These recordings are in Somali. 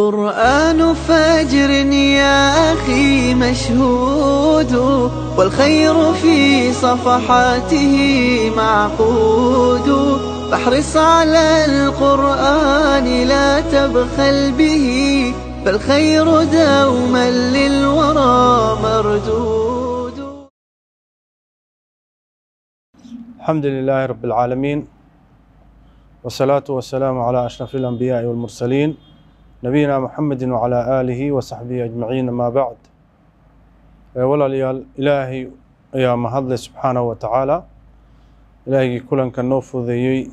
قرآن فجر يا أخي مشهود والخير في صفحاته معقود فاحرص على القرآن لا تبخل به فالخير دوما للورى مردود الحمد لله رب العالمين والصلاة والسلام على أشرف الأنبياء والمرسلين نبينا محمد وعلى آله وصحبه أجمعين ما بعد walaalayaal ilaahay ayaa mahadlay subxaanahu wa tacaala ilaahigii kulanka noo fudeeyey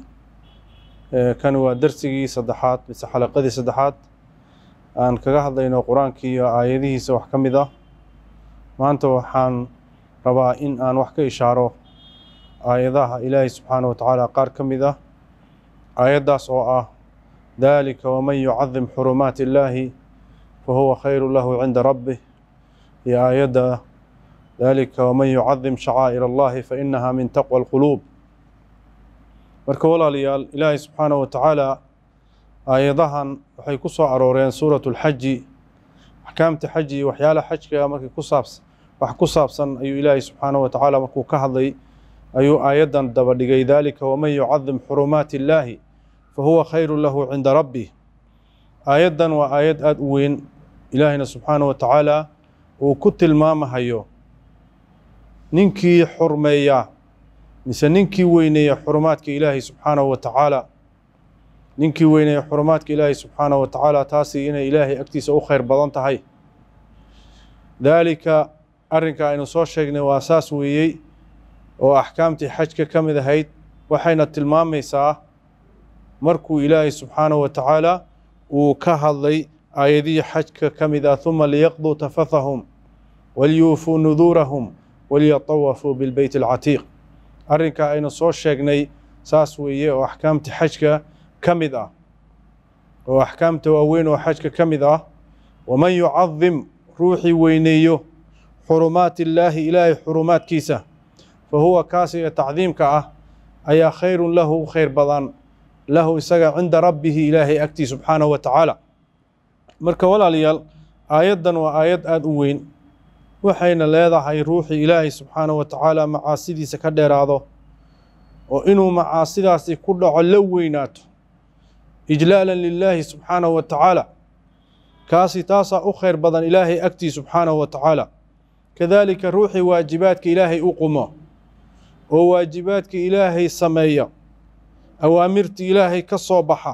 kan waa darsigii saddexaad mise xalaqadii saddexaad aan kaga hadlayno qur-aankii iyo aayadihiisa wax ka mid ah maanta waxaan rabaa in aan wax ka ishaaro aayadaha ilaahay subxaanahu wa tacaala qaar ka mid ah aayaddaas oo ah dalika waman yucadim xurumaati illaahi fahuwa khayru lahu cinda rabbih iyo aayadda dalika waman yucadim shacaa'ir allahi fainaha min taqwa alquluub marka walaalayaal ilaahay subxaanahu wa tacaala aayadahan waxay ku soo arooreen suuratu lxaji axkaamta xaji iyo waxyaalaha xajka markay ku saabs wax ku saabsan ayuu ilaahay subxaanahu wa tacaala markuu ka hadlay ayuu aayaddan daba dhigay dalika waman yucadim xurumaati illaahi fahuwa khayru lahu cinda rabbih aayaddan waa aayad aada u weyn ilaahayna subxaanahu wa tacaala uu ku tilmaamahayo ninkii xurmeeya mise ninkii weyneeya xurumaadka ilaahay subxaanahu wa tacaala ninkii weyneeya xurumaadka ilaahay subxaanahu wa tacaala taasi inay ilaahay agtiisa u khayr badan tahay daalika arrinka aynu soo sheegnay waa saas weeyey oo axkaamtii xajka ka mid ahayd waxayna tilmaamaysaa markuu ilaahay subxaanahu wa tacaala uu ka hadlay aayadihii xajka ka mid ah huma liyaqduu tafathahum waliyuufuu nuduurahum waliyatawafuu bilbeyt alcatiiq arrinka aynu soo sheegnay saas weeye oo axkaamta xajka ka mid ah oo axkaamta waaweyn oo xajka ka mid ah waman yucadim ruuxii weyneeyo xurumaati illaahi ilaahay xurumaadkiisa fa huwa kaasiga tacdiimka ah ayaa khayrun lahu u khayr badan lahu isaga cinda rabbihi ilaahay agtii subxaanahu wa tacaala marka walaalayaal aayaddan waa aayad aada u weyn waxayna leedahay ruuxii ilaahay subxaanahu wa tacaala macaasidiisa ka dheeraado oo inuu macaasidaasi ku dhaco la weynaato ijlaalan lilaahi subxaanahu wa tacaala kaasi taasaa u khayr badan ilaahay agtii subxaanahu wa tacaala kadaalika ruuxii waajibaadka ilaahay u qumo oo waajibaadka ilaahay sameeya awaamirta ilaahay ka soo baxa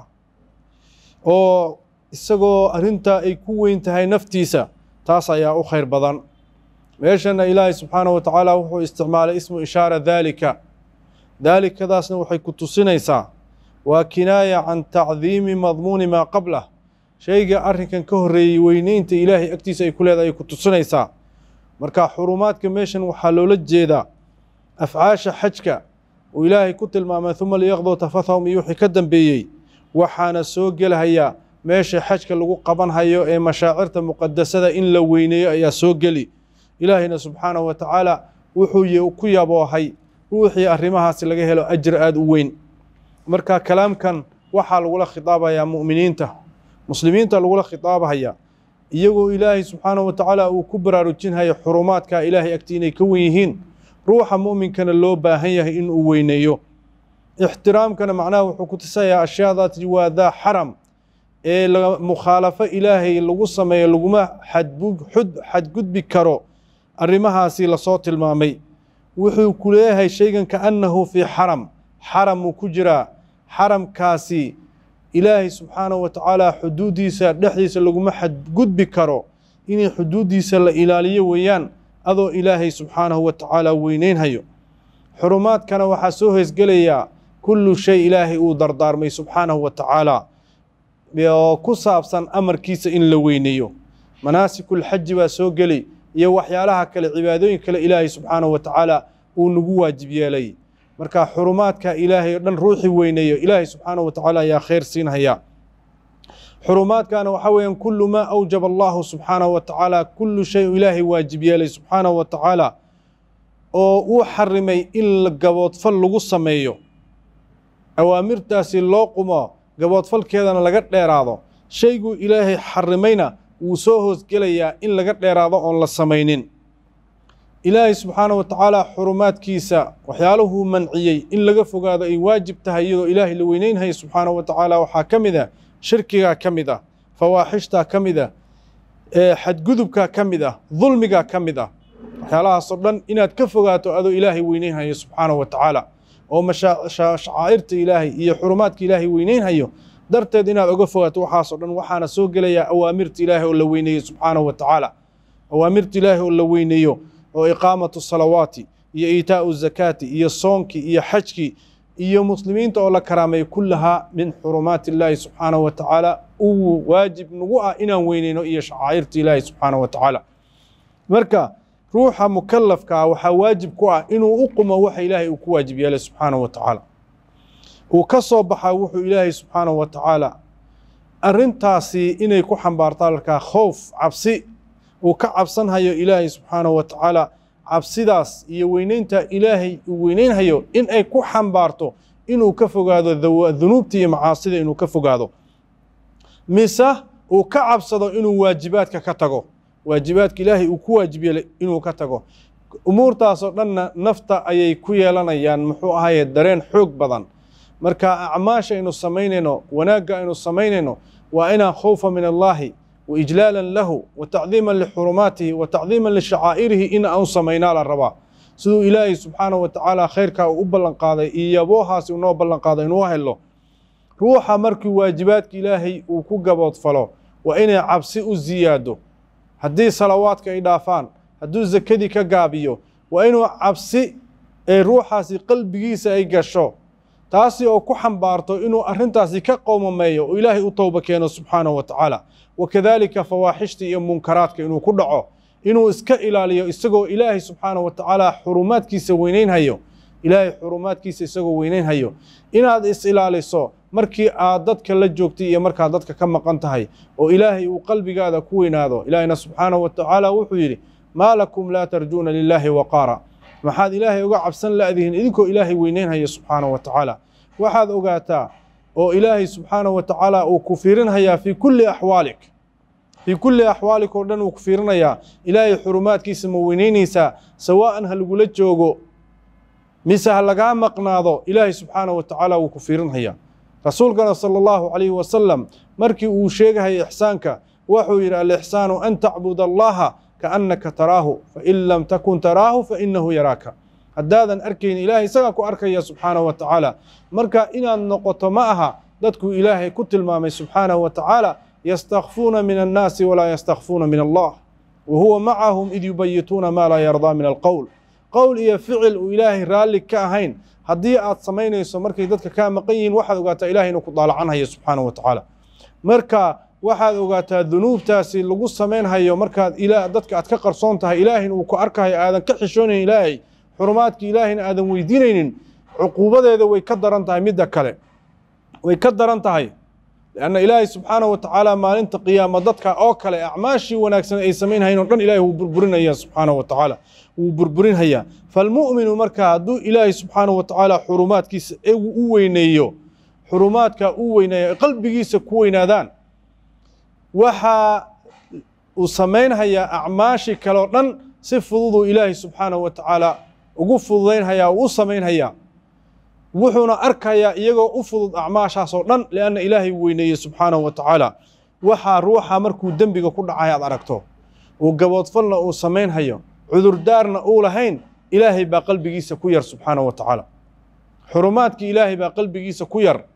oo isagoo arrintaa ay ku weyn tahay naftiisa taas ayaa u khayr badan meeshana ilaahay subxaanahu wa tacaala wuxuu isticmaalay ismu ishaara daalika daalikadaasna waxay ku tusinaysaa waa kinaaya can tacdiimi madmuuni maa qablah shayga arrinkan ka horreeyey weyneynta ilaahay agtiisa ay ku leedahay ay ku tusinaysaa marka xurumaadka meeshan waxaa loola jeedaa afcaasha xajka uu ilaahay ku tilmaamay huma liyaqduu tafathahum iyo wixii ka dambeeyey waxaana soo gelahayaa meesha xajka lagu qabanhayo ee mashaacirta muqadasada in la weyneeyo ayaa soo geli ilaahayna subxaanahu wa tacaala wuxuu ku yaboohay ruuxii arrimahaasi laga helo ajir aada u weyn marka kalaamkan waxaa lagula khitaabayaa mu'miniinta muslimiinta lagula khitaabahaya iyagoo ilaahay subxaanahu wa tacaala uu ku baraarujinhayo xurumaadka ilaahay agti inay ka wen yihiin ruuxa mu'minkana loo baahan yahay inuu weyneeyo ixtiraamkana macnaha wuxuu ku tusayaa ashyaadaasi waa daa xaram ee mukhaalafo ilaahay lagu sameeyo laguma xadgudbi karo arrimahaasi lasoo tilmaamay wuxuu ku leeyahay shaygan kaannahu fii xaram xaramuu ku jiraa xaramkaasi ilaahay subxaanahu wa tacaala xuduuddiisa dhexdiisa laguma xadgudbi karo inay xuduuddiisa la ilaaliyo weeyaan adoo ilaahay subxaanahu wa tacaala weyneynhayo xurumaadkana waxaa soo hoysgelayaa kullu shay ilaahay uu dardaarmay subxaanahu wa tacaala oo ku saabsan amarkiisa in la weyneeyo manaasikul-xaji baa soo geli iyo waxyaalaha kale cibaadooyin kale ilaahay subxaanahu wa tacaala uu nagu waajib yeelay marka xurumaadka ilaahay o dhan ruuxii weyneeyo ilaahay subxaanahu wa tacaala ayaa khayr siinhaya xurumaadkana waxaa weeyaan kullu maa awjaba allahu subxaanahu wa tacaala kullu shay u ilaahay waajib yeelay subxaanahu wa tacaala oo uu xarimay in gaboodfal lagu sameeyo awaamirtaasi loo qumo gaboodfalkeedana laga dheeraado shayguu ilaahay xarimayna wuu soo hoosgelayaa in laga dheeraado oon la samaynin ilaahay subxaanahu wa tacaala xurumaadkiisa waxyaaluhuu manciyey in laga fogaado ay waajib tahay iyadoo ilaahay la weyneynhaya subxaanahu wa tacaala waxaa ka mid ah shirkigaa ka mid ah fawaaxishtaa ka mid ah xadgudubkaa ka mid ah dulmigaa ka mid ah waxyaalahaasoo dhan inaad ka fogaato adoo ilaahay weyneynhayo subxaanahu wa tacaala oo mashacaa'irta ilaahay iyo xurumaadka ilaahay weyneynhayo darteed inaad oga fogaato waxaasoo dhan waxaana soo gelayaa awaamirta ilaahay oo la weyneeyo subxaanahu wa tacaala awaamirta ilaahay oo la weyneeyo oo iqaamatu salawaati iyo iitaa'u zakaati iyo soonkii iyo xajkii iyo muslimiinta oo la karaameeyo kullahaa min xurumaati illaahi subxaanahu wa tacaala uu waajib nagu ah inaan weyneyno iyo shacaa'irta ilaahi subxaanahu wa tacaala marka ruuxa mukalafkaa waxaa waajib ku ah inuu u qumo waxa ilaahay uu ku waajib yeelay subxaanahu wa tacaala uu ka soo baxaa wuxuu ilaahay subxaanahu wa tacaala arrintaasi inay ku xambaarto alkaa khowf cabsi uu ka cabsanhayo ilaahay subxaanahu wa tacaala cabsidaas iyo weyneynta ilaahay uu weyneynhayo in ay ku xambaarto inuu ka fogaado dunuubta iyo macaasida inuu ka fogaado mise uu ka cabsado inuu waajibaadka ka tago waajibaadka ilaahay uu ku waajib yeelay inuu ka tago umuurtaasoo dhanna nafta ayay ku yeelanayaan muxuu ahaye dareen xoog badan marka acmaasha aynu samaynayno wanaagga aynu samaynayno waa inaan khowfa min allaahi wa ijlaalan lahu wa tacdiiman lixurumaatihi wa tacdiiman lishacaa'irihi in aan u samaynaa la rabaa siduu ilaahay subxaanahu wa tacaala khayrkaa uu u ballanqaaday iyo yaboohaasi unoo ballanqaaday inuu helo ruuxa markii waajibaadka ilaahay uu ku gaboodfalo waa inay cabsi u siyaado haddii salawaadka ay dhaafaan hadduu sakadii ka gaabiyo waa inuu cabsi ee ruuxaasi qalbigiisa ay gasho taasi oo ku xambaarto inuu arrintaasi ka qowmameeyo oo ilaahay u towba keeno subxaanahu wa tacaala wakadaalika fawaaxishta iyo munkaraadka inuu ku dhaco inuu iska ilaaliyo isagoo ilaahay subxaanahu wa tacaala xurumaadkiisa weyneynhayo ilaahay xurumaadkiisa isagoo weyneynhayo inaad is ilaaliso markii aad dadka la joogtay iyo markaad dadka ka maqan tahay oo ilaahay uu qalbigaada ku weynaado ilaahayna subxaanahu wa tacaala wuxuu yidhi maa lakum laa tarjuuna lilaahi waqaara maxaad ilaahay uga cabsan la'dihin idinkoo ilaahay weyneynhaya subxaanahu wa tacaala waxaad ogaataa oo ilaahay subxaanahu wa tacaala uu ku fiirinhayaa fii kulli axwaalik fii kulli axwaalik oo dhan uu ku fiirinayaa ilaahay xurumaadkiisa ma weyneynaysaa sawaa'an ha lagula joogo mise ha lagaa maqnaado ilaahay subxaanahu wa tacaala wuu ku fiirinhayaa rasuulkana sala allahu calayhi wasalam markii uu sheegahaya ixsaanka wuxuu yidhi alixsaanu an tacbud allaha kaannaka taraahu fain lam takun taraahu fainahu yaraaka haddaadan arkayni ilaahay isagaa ku arkaya subxaanahu wa tacaala marka inaad noqoto ma aha dadkuu ilaahay ku tilmaamay subxaanahu wa tacaala yastakfuuna min annaasi walaa yastakfuuna min allah wa huwa macahum id yubayituuna maa laa yardaa min alqowl qowl iyo ficil uu ilaahay raalli ka ahayn haddii aad samaynayso markay dadka kaa maqan yihiin waxaad ogaataa ilahay inuu ku daalacanhayo subxaanahu wa tacaala marka waxaad ogaataa dunuubtaasi lagu samaynhayo markaad dadka aad ka qarsoon tahay ilaahayna uu ku arkahayo aadan ka xishoonayn ilaahay xurumaadka ilaahayna aadan weydiinaynin cuquubadeeda way ka daran tahay midda kale way ka daran tahay lianna ilaahay subxaanahu wa tacaala maalinta qiyaama dadka oo kale acmaashii wanaagsan ay samaynhayn oo dhan ilahay wuu burburinaya subxaanahu wa tacaala wuu burburinhayaa falmu'minu marka hadduu ilaahay subxaanahu wa tacaala xurumaadkiisa u weyneeyo xurumaadka u weyneeyo qalbigiisa ku weynaadaan waxa uu samaynhayaa acmaashii kale oo dhan si fududuu ilaahay subxaanahu wa tacaala ugu fududaynhayaa uu u samaynhayaa wuxuuna arkayaa iyagoo u fudud acmaashaasoo dhan lianna ilaahay weyneeyey subxaanahu wa tacaala waxaa ruuxa markuu dembiga ku dhacay aad aragto uu gaboodfalna uu samaynhayo cudurdaarna uu lahayn ilaahay baa qalbigiisa ku yar subxaanahu wa tacaala xurumaadkii ilaahay baa qalbigiisa ku yar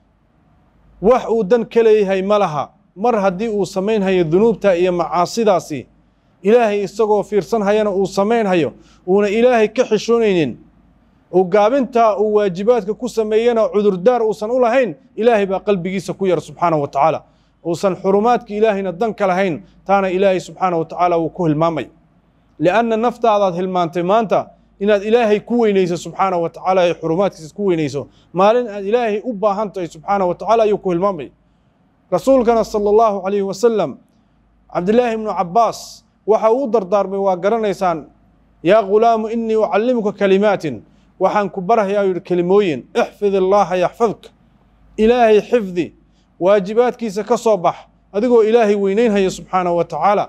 wax uu dan ka leeyahay ma laha mar haddii uu samaynhayo dunuubta iyo macaasidaasi ilaahay isagoo fiirsanhayana uu samaynhayo uuna ilaahay ka xishoonaynin uu gaabintaa uu waajibaadka ku sameeyena cudurdaar uusan u lahayn ilaahay baa qalbigiisa ku yar subxaanahu wa tacaala uusan xurumaadka ilaahayna dan ka lahayn taana ilaahay subxaanahu wa tacaala wuu ku hilmaamay lianna naftaadaad hilmaantay maanta inaad ilaahay ku weynayso subxaanahu wa tacaala ay xurumaadkiisa ku weynayso maalin aad ilaahay u baahan tahay subxaanahu wa tacaala ayuu ku hilmaamay rasuulkana sala allahu calayhi wasalam cabdillaahi ibnu cabbaas waxa uu u dardaarmay waa garanaysaan yaa ghulaamu inii ucallimuka kalimaatin waxaan ku barhayaa yidhi kelimooyin ixfid illaaha yaxfadka ilaahay xifdi waajibaadkiisa ka soo bax adigoo ilaahay weyneynhaya subxaanahu wa tacaala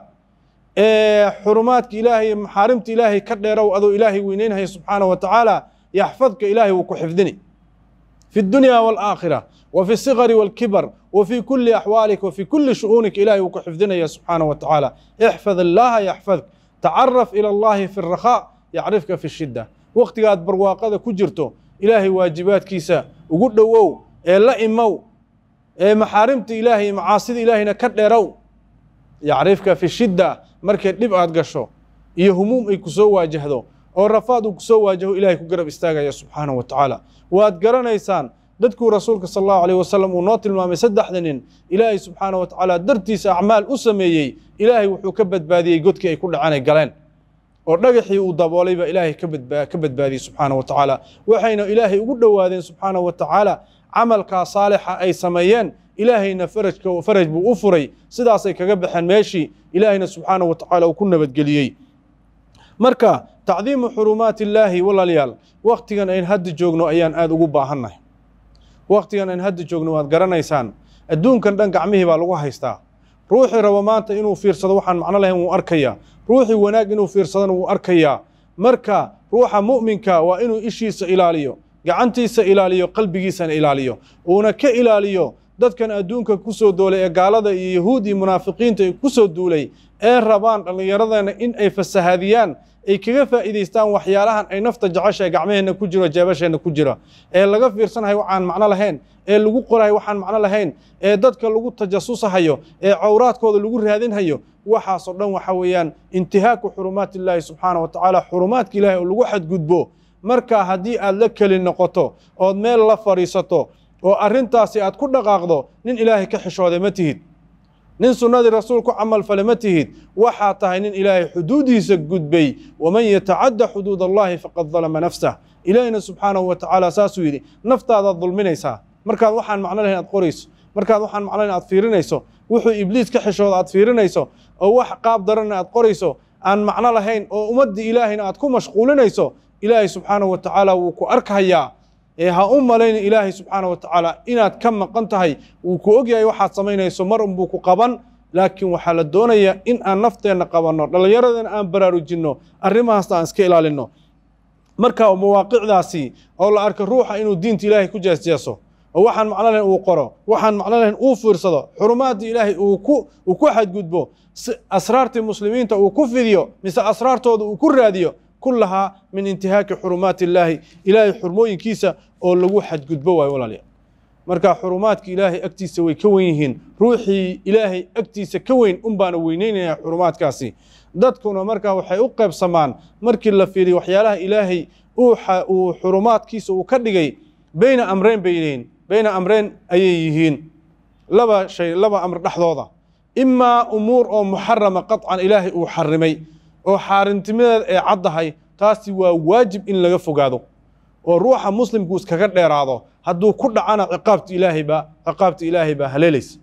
ee xurumaadka ilaahay iyo maxaarimta ilaahay ka dheerow adoo ilaahay weyneynhaya subxaanahu wa tacaala yaxfadka ilaahay wuu ku xifdini في الدنيا والآخرة وفي الصغر والكبر وفي كل أحوالك وفي كل شؤونك إلهي وكحفظنا يا سبحانه وتعالى احفظ الله يحفظك تعرف إلى الله في الرخاء يعرفك في الشدة وقت قاد برواقة كجرته إلهي واجبات كيسا وقل وو إيه لا إمو إيه محارمت إلهي معاصد إلهي نكدرو يعرفك في الشدة مركز لبعاد قشو إيه هموم إيه كسو واجهدو oo rafaad uu kusoo waajaho ilahay ku garab istaagaya subxaanahu wa tacaala waad garanaysaan dadkuu rasuulka sal allahu alayh wasalam uu noo tilmaamay saddexda nin ilaahay subxaanahu wa tacaala dartiisa acmaal u sameeyey ilaahay wuxuu ka badbaadiyey godkii ay ku dhacanay galeen oo dhagaxii uu daboolay baa ilaahay ka badba- ka badbaadiyey subxaanahu wa tacaala waxayna ilaahay ugu dhowaadeen subxaanahu wa tacaala camalkaa saalixa ay sameeyeen ilaahayna farajka faraj buu u furay sidaasay kaga baxeen meeshii ilaahayna subxaanahu wa tacaala uu ku nabadgeliyey marka tacdiimu xurumaati illaahi walaalayaal waktigan ayn hadda joogno ayaan aada ugu baahannahay waktigan ayn hadda joogno waad garanaysaan adduunkan dhan gacmihii baa lagu haystaa ruuxii rabo maanta inuu fiirsado waxaan macno lahayn wuu arkayaa ruuxii wanaag inuu fiirsadona wuu arkayaa marka ruuxa mu'minka waa inuu ishiisa ilaaliyo gacantiisa ilaaliyo qalbigiisana ilaaliyo uuna ka ilaaliyo dadkan adduunka ku soo doolay ee gaalada iyo yahuud iyo munaafiqiinta ku soo duulay ee rabaan dhallinyaradeenna in ay fasahaadiyaan ay kaga faa'iidaystaan waxyaalahan ay nafta jecesha ee gacmaheenna ku jiro jeebasheenna ku jira ee laga fiirsanahay waxaan macno lahayn ee lagu qorahay waxaan macno lahayn ee dadka lagu tajasusahayo ee cawraadkooda lagu raadinhayo waxaasoo dhan waxa weeyaan intihaaku xurumaati illaahi subxaana wa tacaala xurumaadka ilaahay oo lagu xadgudbo marka haddii aad la keli noqoto ood meel la fadhiisato oo arrintaasi aad ku dhaqaaqdo nin ilaahay ka xishooday ma tihid nin sunnadii rasuul ku camal fale ma tihid waxaa tahay nin ilaahay xuduudiisa gudbay waman yatacadda xuduud allahi faqad dalama nafsah ilaahina subxaanahu wa tacaala saasuu yidhi naftaadaad dulminaysaa markaad waxaan macno lahayn aad qorayso markaad waxaan macno lahayn aad fiirinayso wuxuu ibliis ka xishooda aad fiirinayso oo wax qaab daranna aad qorayso aan macno lahayn oo ummaddii ilaahayna aad ku mashquulinayso ilaahay subxaanahu wa tacaala wuu ku arkayaa ee ha u malayna ilaahay subxaana wa tacaala inaad ka maqan tahay wuu ku ogyahay waxaad samaynayso mar unbuu ku qaban laakiin waxaa la doonayaa in aan nafteenna qabanno dhallinyaradana aan baraarujinno arrimahaasna aan iska ilaalinno marka mawaaqicdaasi oo la arko ruuxa inuu diinta ilaahay ku jeesjeeso oo waxaan macno lahayn uu qoro waxaan macno lahayn uu fiirsado xurumaadii ilaahay uu ku uu ku xadgudbo si asraartii muslimiinta uu ku fidiyo mise asraartooda uu ku raadiyo كلها من انتهاك حرمات الله إلهي حرموينكيسا oo lagu xadgudbo waayo walaalayaal marka xurumaadka ilaahay agtiisa way ka weyn yihiin ruuxii ilaahay agtiisa ka weyn un baana weyneynaya xurumaadkaasi dadkuna markaa waxay u qaybsamaan markii la fiiriyo waxyaalaha ilaahay uu xurumaadkiisa uu ka dhigay beyna amreyn bay yihiin beyna amreyn ayay yihiin laba shay laba amr dhexdooda imaa umuur oo muxarama qaطcan ilaahay uu xarimay oo xaarintimadeeda ay caddahay taasi waa waajib in laga fogaado oo ruuxa muslimku iskaga dheeraado hadduu ku dhacana ciqaabta ilaahay baa ciqaabta ilaahay baa haleelaysa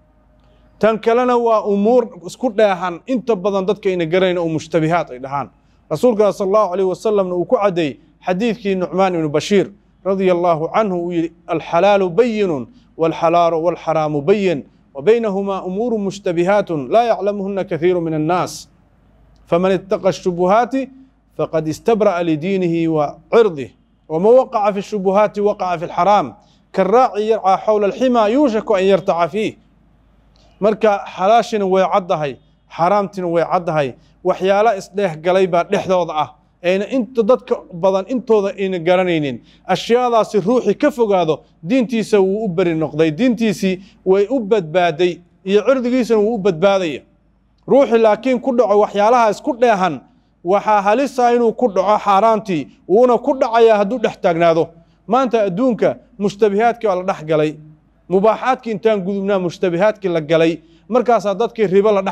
tan kalena waa umuur isku dheehan inta badan dadka ayna garanayn oo mushtabihaat ay dhahaan rasuulka sal allahu alayh wasalamna uu ku caddeeyey xadiidkii nucmaan ibnu bashiir radia allahu canhu uu yidhi alxalaalu bayinun walxalaalu walxaraamu bayin وبينهما أمور مشتبهات لا يعلمهن كثير من الناس فمن اتقى الشبهات فقد استبرأ لدينه وعرضه وما وقع في الشبهات وقع في الحرام كالراعي يرعى حول الحمى يوشك أن يرتع فيه marka xalaashina way caddahay xaaraamtina way caddahay waxyaala isdheeh galay baa dhexdooda ah ayna inta dadka badan intooda ayna garanaynin ashyaadaasi ruuxii ka fogaado diintiisa wuu u beri noqday diintiisii way u badbaaday iyo cirdigiisana wuu u badbaadaya ruuxii laakiin ku dhaco waxyaalaha isku dheehan waxaa halisa inuu ku dhaco xaaraantii wuuna ku dhacayaa hadduu dhex taagnaado maanta adduunka mushtabihaadkii baa la dhex galay mubaaxaadkii intaan gudubnaa mushtabihaadkii la galay markaasaa dadkii ribo la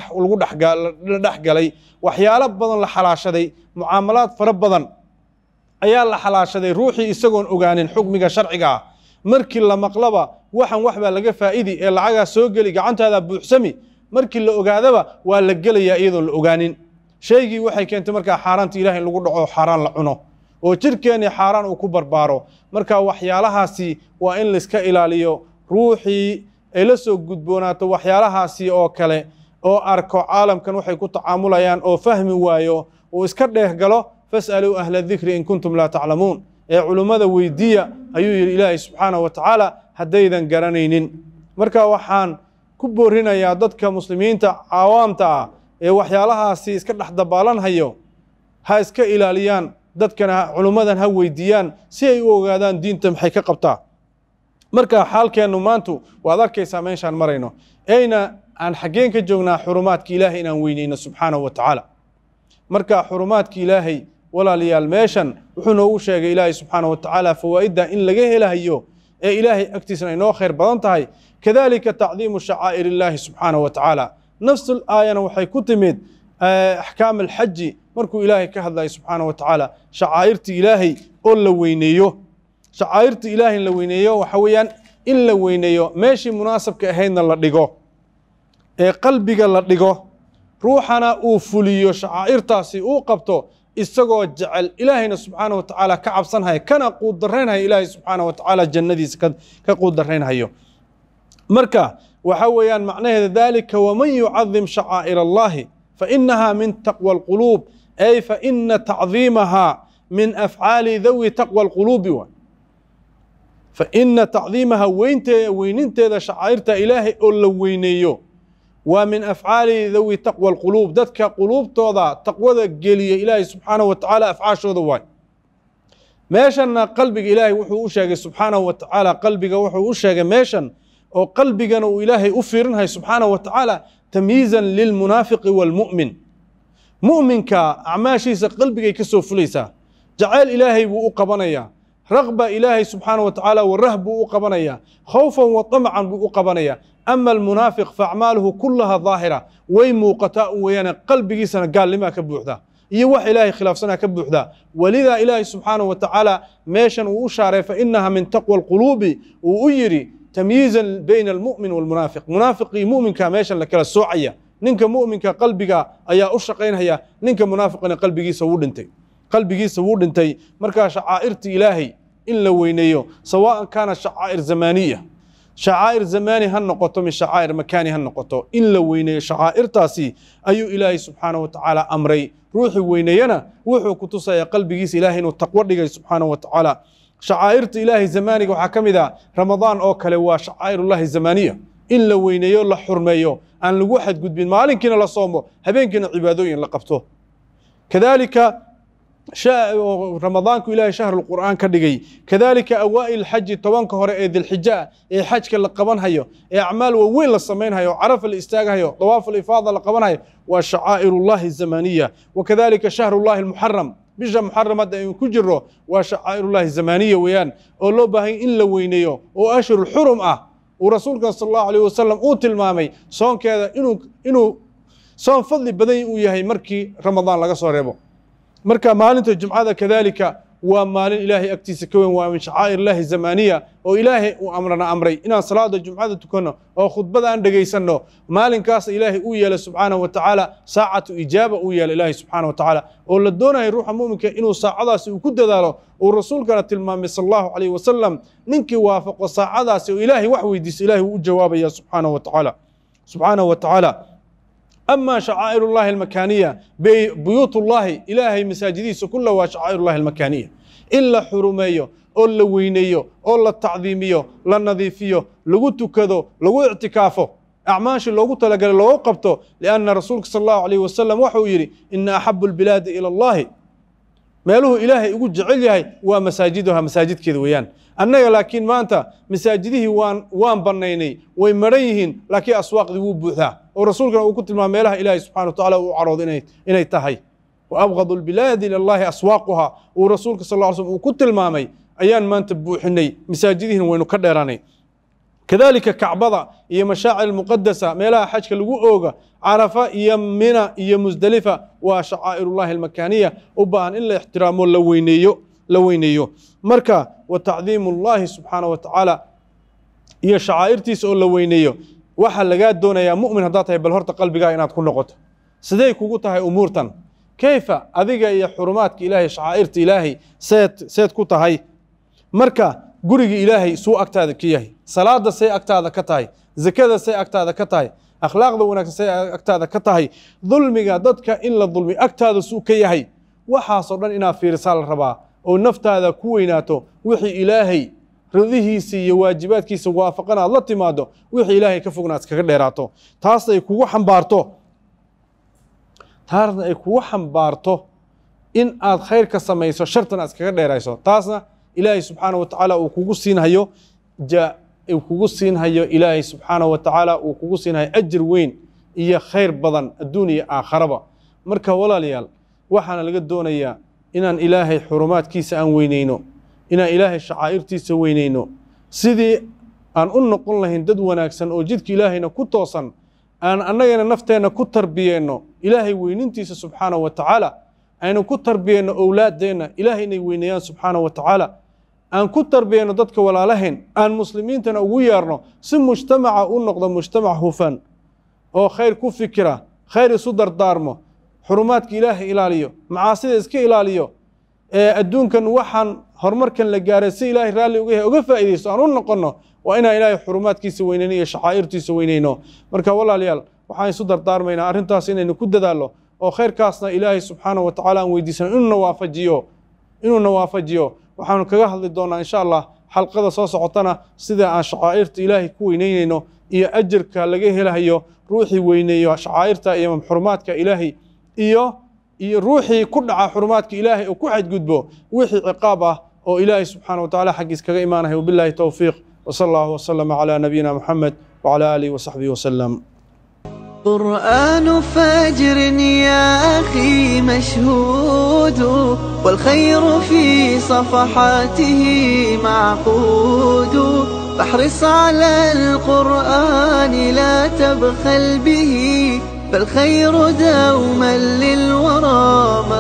dhex galay waxyaalo badan la xalaashaday mucaamalaad fara badan ayaa la xalaashaday ruuxii isagoon ogaanin xukmiga sharciga ah markii la maqlaba waxan wax baa laga faa'idi ee lacagaa soo geli gacantaada buuxsami markii la ogaadaba waa la gelayaa iyadoon la ogaanin shaygii waxay keentay markaa xaaraanta ilaah in lagu dhaco xaaraan la cuno oo jirkeennii xaaraan uu ku barbaaro marka waxyaalahaasi waa in layska ilaaliyo ruuxii ay la soo gudboonaato waxyaalahaasi oo kale oo arko caalamkan waxay ku tacaamulayaan oo fahmi waayo uu iska dheeh galo fas'aluu ahla dikri in kuntum laa taclamuun ee culummada weydiiya ayuu yidhi ilaahay subxaanahu wa tacaala haddaydan garanaynin marka waxaan ku boorinayaa dadka muslimiinta cawaamta ah ee waxyaalahaasi iska dhex dabaalanhayo ha iska ilaaliyaan dadkana culummadan ha weydiiyaan si ay u ogaadaan diinta maxay ka qabtaa marka xaalkeennu maantu waad arkaysaa meeshaan marayno eyna aan xaggeen ka joognaa xurumaadka ilaahay inaan weyneyno subxaanahu wa tacaala marka xurumaadka ilaahay walaalayaal meeshan wuxuu noogu sheegay ilaahay subxaanahu wa tacaala fawaa'idda in laga helahayo ee ilaahay agtiisana inoo khayr badan tahay kadalika tacdiimu shacaa'ir illaahi subxaanahu wa tacaala nafsul aayana waxay ku timid axkaam alxaji markuu ilaahay ka hadlayo subxaanahu wa tacaala shacaa'irta ilaahay oo la weyneeyo shacaa'irta ilaahay in la weyneeyo waxa weeyaan in la weyneeyo meeshii munaasabka ahaydna la dhigo ee qalbiga la dhigo ruuxana uu fuliyo shacaa'irtaasi uu qabto isagoo jecel ilaahayna subxaanahu wa tacaala ka cabsanhaya kana quudarraynhayo ilaahay subxaanahu wa tacaala jannadiisa ka quudarraynhayo marka waxa weeyaan macnaheeda dalika waman yucadim shacaa'ir allahi fainaha min taqwa alquluub ay faina tacdiimaha min afcaali dawi taqwa alquluubi wa faina tacdiimaha weynte weyninteeda shacaa'irta ilaahay oo la weyneeyo waa min afcaali dawi taqwa alquluub dadka quluubtooda taqwada geliya ilaahay subxaanahu wa tacaala afcaashooda waay meeshanna qalbiga ilaahay wuxuu u sheegay subxaanahu wa tacaala qalbiga wuxuu u sheegay meeshan oo qalbigana uu ilaahay u fiirinhayo subxaanahu wa tacaala tamyiizan lilmunaafiqi waalmu'min mu'minka acmaashiisa qalbigay ka soo fulaysaa jacayl ilaahay buu u qabanayaa raqba ilaahay subxaanahu wa tacaala warah buu u qabanayaa khawfan wa tamcan buu u qabanayaa ama almunaafiq faacmaaluhu kullaha daahira way muuqataa un weeyaane qalbigiisana gaalnimaa ka buuxdaa iyo wax ilaahay khilaafsanaa ka buuxdaa welidaa ilaahay subxaanahu wa tacaala meeshan uu u shaaray fainaha min taqwa alquluubi uu u yidhi tamyiizan bayna almu'min waalmunaafiq munaafiqii mu'minka meeshan la kala soocaya ninka mu'minka qalbiga ayaa u shaqaynhaya ninka munaafiqina qalbigiisa wuu dhintay qalbigiisa wuu dhintay markaa shacaa'irta ilaahay in la weyneeyo sawaan kaana shacaa'ir zamaaniya shacaa'ir zamaani ha noqoto min shacaa'ir makaani ha noqoto in la weyneeyo shacaa'irtaasi ayuu ilaahay subxaanahu wa tacaala amray ruuxii weyneeyana wuxuu ku tusayaa qalbigiisa ilaahay inuu taqwo dhigay subxaanahu wa tacaala shacaa'irta ilaahay zamaaniga waxaa ka mid ah ramadaan oo kale waa shacaa'irullahi zamaaniya in la weyneeyo la xurmeeyo aan lagu xadgudbin maalinkiina la soomo habeenkiina cibaadooyin la qabto kadalika ramadaanku ilaahay shahrulqur'aan ka dhigay kadalika awaa'il xaji tobanka hore ee dilxija ee xajka la qabanhayo ee acmaal waaweyn la samaynhayo carafa la istaaghayo dawaaf alifaada la qabanhayo waa shacaa'irullahi zamaniya wakadalika shahrullahi almuxaram bisha muxaram hadda aynu ku jiro waa shacaa'irullahi zamaniya weeyaan oo loo baahanya in la weyneeyo oo ashhur xurum ah uu rasuulka sal allahu alayh wasalam uu tilmaamay soonkeeda inuu inuu soon fadli badan uu yahay markii ramadaan laga soo reebo marka maalinta jumcada kadalika waa maalin ilaahay agtiisa ka weyn waa min shacaa'ir illaahi zamaaniya oo ilaahay uu amrana amray inaan salaada jumcada tukanno oo khudbada aan dhegaysanno maalinkaas ilaahay uu yeelay subxaanahu wa tacaala saacatu ijaaba uu yeelay ilaahay subxaanahu wa tacaala oo la doonayo ruuxa mu'minka inuu saacadaasi uu ku dadaalo uu rasuulkana tilmaamay sal allahu calayhi wasalam ninkii waafaqo saacadaasi oo ilaahay wax weydiiso ilaahay wuu u jawaabaya subxaanahu wa tacaala subxaanahu wa tacaala أما شعائر الله المكانية بيوت الله إلهي مساجديس كلها وشعائر الله المكانية إلا حرمية أو لوينية أو التعظيمية للنظيفية لغو كذو لغو اعتكافه أعماش لغو تلقى لغو قبته لأن رسولك صلى الله عليه وسلم وحو يري إن أحب البلاد إلى الله meeluhu ilaahay ugu jecel yahay waa masaajiduha masaajidkeeda weeyaan annaga laakiin maanta masaajidihii waan waan bannaynay way maran yihiin laakiin aswaaqdii wuu buuxdaa oo rasuulkana uu ku tilmaamay meelaha ilaahay subxana wa tacaala uu caroodo inay inay tahay wa abghadu lbilaadi ila allahi aswaaquha uu rasuulka sal ll slam uu ku tilmaamay ayaan maanta buuxinay masaajidihiina waynu ka dheeraanay kadalika kacbada iyo mashaacir almuqadasa meelaha xajka lagu ooga carafa iyo mina iyo musdelifa waa shacaa'irullahi almakaaniya u baahan in la ixtiraamo la weyneeyo la weyneeyo marka wa tacdiimu llahi subxaana wa tacaala iyo shacaa'irtiisa oo la weyneeyo waxaa lagaa doonayaa mu'min haddaad tahay bal horta qalbigaa inaad ku noqoto sidey kugu tahay umuurtan kayfa adiga iyo xurumaadka ilaahay shacaa'irta ilaahay seed seed ku tahay marka guriga ilaahay suu agtaada ka yahay salaada say agtaada ka tahay zakada say agtaada ka tahay akhlaaqda wanaagsan say agtaada ka tahay dulmiga dadka in la dulmi agtaada suu ka yahay waxaasoo dhan inaad fiirisaa la rabaa oo naftaada ku weynaato wixii ilaahay ridihiisa iyo waajibaadkiisa waafaqan aad la timaado wixii ilaahay ka fogna aad iskaga dheeraato taasna ay kugu xambaarto taasna ay kugu xambaarto in aad khayrka samayso shartan aad iskaga dheerayso taasna ilaahay subxaana wa tacaala uu kugu siinhayo ja uu kugu siinhayo ilaahay subxaana wa tacaala uu kugu siinhayo ajir weyn iyo khayr badan adduun iyo aakharaba marka walaalayaal waxaana laga doonayaa inaan ilaahay xurumaadkiisa aan weyneyno inaan ilaahay shacaa'irtiisa weyneyno sidii aan u noqon lahayn dad wanaagsan oo jidka ilaahayna ku toosan aan annagana nafteenna ku tarbiyeenno ilaahay weynintiisa subxaana wa tacaala aynu ku tarbiyeenno owlaaddeenna ilaahay inay weyneeyaan subxaana wa tacaala aan ku tarbiyeenno dadka walaalahayn aan muslimiintana ugu yeerno si mujtamaca u noqdo mujtamac hufan oo khayr ku fikira khayr isu dardaarmo xurumaadka ilaahay ilaaliyo macaasida iska ilaaliyo ee adduunkan waxaan horumarkan la gaaray si ilaahay raalli uga yahay uga faa'iidaysto aan u noqonno waa inaan ilaahay xurumaadkiisa weyneyno iyo shacaa'irtiisa weyneyno marka walaalayaal waxaan isu dardaarmaynaa arrintaas inaynu ku dadaallo oo khayrkaasna ilaahay subxaana wa tacaala aan weydiisano inuuna waafajiyo inuuna waafajiyo waxaanu kaga hadli doonaa insha allah xalqada soo socotana sida aan shacaa'irta ilaahay ku weyneyneyno iyo ajarka laga helayo ruuxii weyneeyo shacaa'irta iyo xurumaadka ilaahay iyo iyo ruuxii ku dhaca xurumaadka ilaahay oo ku xadgudbo wixii ciqaab ah oo ilaahay subxaana wa tacaala xaggiis kaga imaanaya wabillahi towfiiq وصلى الله وسلم على نبينا محمد وعلى آله وصحبه وسلم قرآن فجر يا أخي مشهود والخير في صفحاته معقود فاحرص على القرآن لا تبخل به فالخير دوما للورى